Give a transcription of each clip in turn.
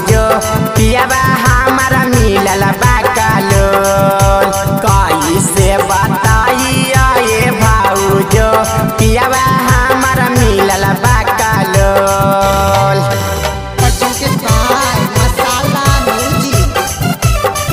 भाऊजो पियावा हमारा मिलल बाकालो कैसे बताइया ये भाऊजो पियावा हमारा मिलल बाकालो Presented by Masala Music.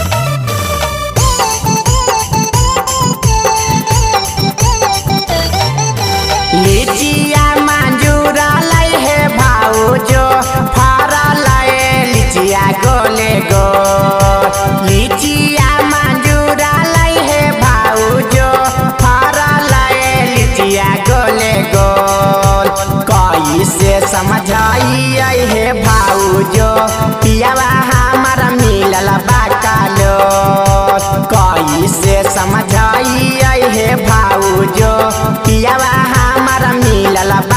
लिचिया मंजूरा लै हे भाऊजो फरल लिचिया गोले गो लिचिया मंजूरा लै हे भाऊजो फरल लिचिया गोले गो कैसे समझाइए हे भाऊजो पियावा हमारा मिलल बाकालो कैसे समझाइए हे भाऊजो पियावा हमारा मिलल बा